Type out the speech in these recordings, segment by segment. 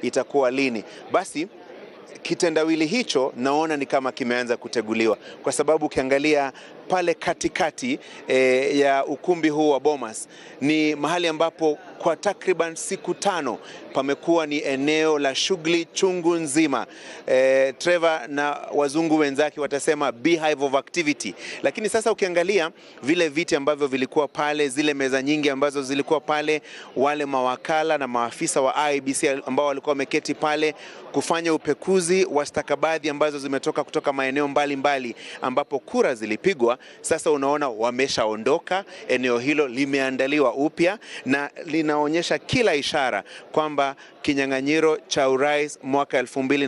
itakuwa lini? Basi kitendawili hicho naona ni kama kimeanza kuteguliwa, kwa sababu ukiangalia pale katikati e, ya ukumbi huu wa Bomas ni mahali ambapo kwa takriban siku tano pamekuwa ni eneo la shughuli chungu nzima. E, Trevor na wazungu wenzake watasema beehive of activity. Lakini sasa ukiangalia vile viti ambavyo vilikuwa pale, zile meza nyingi ambazo zilikuwa pale, wale mawakala na maafisa wa IEBC ambao walikuwa wameketi pale kufanya upekuzi wa stakabadhi ambazo zimetoka kutoka maeneo mbalimbali mbali, ambapo kura zilipigwa. Sasa unaona wameshaondoka, eneo hilo limeandaliwa upya na linaonyesha kila ishara kwamba kinyang'anyiro cha urais mwaka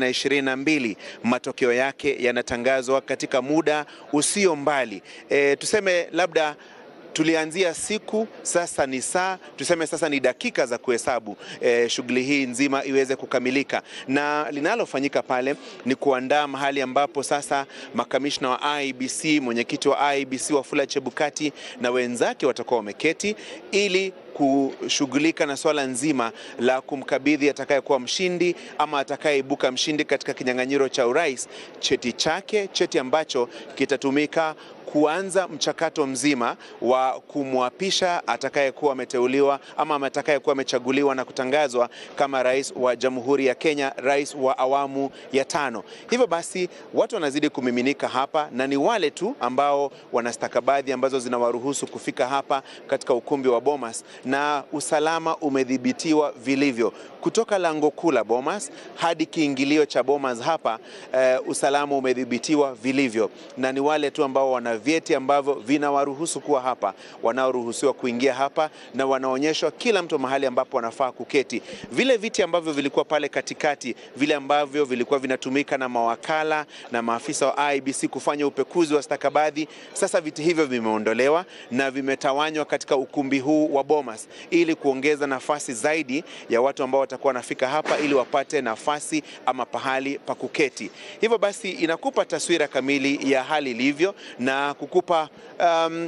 2022 matokeo yake yanatangazwa katika muda usio mbali. E, tuseme labda tulianzia siku, sasa ni saa, tuseme sasa ni dakika za kuhesabu e, shughuli hii nzima iweze kukamilika, na linalofanyika pale ni kuandaa mahali ambapo sasa makamishna wa IEBC, mwenyekiti wa IEBC Wafula Chebukati na wenzake watakuwa wameketi ili kushughulika na swala nzima la kumkabidhi atakayekuwa mshindi ama atakayeibuka mshindi katika kinyang'anyiro cha urais cheti chake, cheti ambacho kitatumika kuanza mchakato mzima wa kumwapisha atakayekuwa ameteuliwa ama atakayekuwa amechaguliwa na kutangazwa kama rais wa Jamhuri ya Kenya, rais wa awamu ya tano. Hivyo basi watu wanazidi kumiminika hapa na ni wale tu ambao wana stakabadhi ambazo zinawaruhusu kufika hapa katika ukumbi wa Bomas, na usalama umedhibitiwa vilivyo kutoka lango kuu la Bomas hadi kiingilio cha Bomas hapa. Uh, usalama umedhibitiwa vilivyo na ni wale tu ambao wana vyeti ambavyo vinawaruhusu kuwa hapa, wanaoruhusiwa kuingia hapa na wanaonyeshwa kila mtu mahali ambapo wanafaa kuketi. Vile viti ambavyo vilikuwa pale katikati, vile ambavyo vilikuwa vinatumika na mawakala na maafisa wa IEBC kufanya upekuzi wa stakabadhi, sasa viti hivyo vimeondolewa na vimetawanywa katika ukumbi huu wa Bomas ili kuongeza nafasi zaidi ya watu ambao watakuwa wanafika hapa ili wapate nafasi ama pahali pa kuketi. Hivyo basi inakupa taswira kamili ya hali ilivyo na kukupa um,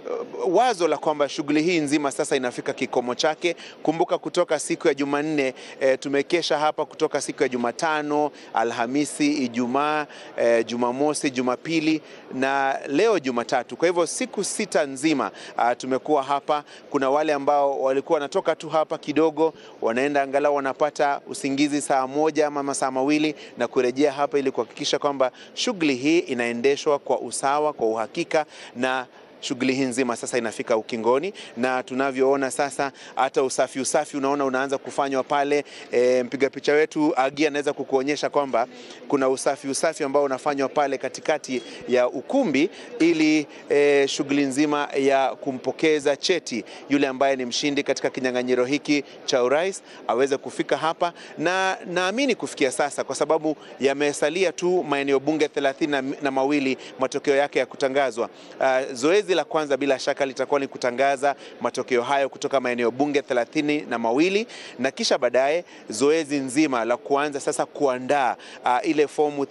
wazo la kwamba shughuli hii nzima sasa inafika kikomo chake. Kumbuka kutoka siku ya Jumanne e, tumekesha hapa kutoka siku ya Jumatano, Alhamisi, Ijumaa, e, Jumamosi, Jumapili na leo Jumatatu. Kwa hivyo siku sita nzima a, tumekuwa hapa. Kuna wale ambao walikuwa wanatoka tu hapa kidogo, wanaenda angalau wanapata usingizi saa moja ama masaa mawili na kurejea hapa ili kuhakikisha kwamba shughuli hii inaendeshwa kwa usawa, kwa uhakika na shughuli hii nzima sasa inafika ukingoni, na tunavyoona sasa hata usafi usafi unaona unaanza kufanywa pale. E, mpiga picha wetu Agi anaweza kukuonyesha kwamba kuna usafi usafi ambao unafanywa pale katikati ya ukumbi ili e, shughuli nzima ya kumpokeza cheti yule ambaye ni mshindi katika kinyang'anyiro hiki cha urais aweze kufika hapa, na naamini kufikia sasa, kwa sababu yamesalia tu maeneo bunge thelathini na, na mawili matokeo yake ya kutangazwa. Uh, zoezi la kwanza bila shaka litakuwa ni kutangaza matokeo hayo kutoka maeneo bunge thelathini na mawili na kisha baadaye zoezi nzima la kuanza sasa kuandaa uh, ile fomu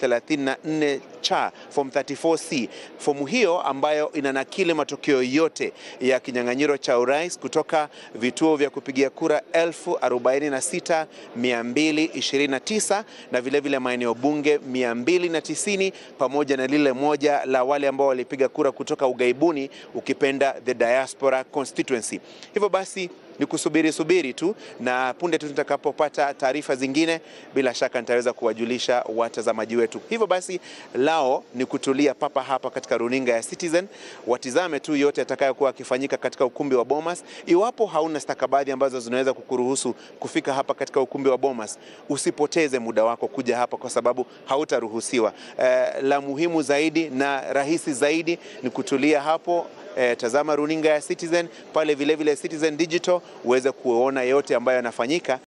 34 cha form 34C. Fomu hiyo ambayo inanakili matokeo yote ya kinyang'anyiro cha urais kutoka vituo vya kupigia kura 1046,229 na vilevile maeneo bunge 290 pamoja na lile moja la wale ambao walipiga kura kutoka ugaibuni, ukipenda the diaspora constituency. Hivyo basi ni kusubiri subiri tu, na punde tu nitakapopata taarifa zingine, bila shaka nitaweza kuwajulisha watazamaji wetu. Hivyo basi lao ni kutulia papa hapa katika runinga ya Citizen, watizame tu yote atakayokuwa akifanyika katika ukumbi wa Bomas. Iwapo hauna stakabadhi ambazo zinaweza kukuruhusu kufika hapa katika ukumbi wa Bomas, usipoteze muda wako kuja hapa, kwa sababu hautaruhusiwa. Eh, la muhimu zaidi na rahisi zaidi ni kutulia hapo. Eh, tazama runinga ya Citizen pale, vilevile vile Citizen Digital uweze kuona yote ambayo yanafanyika.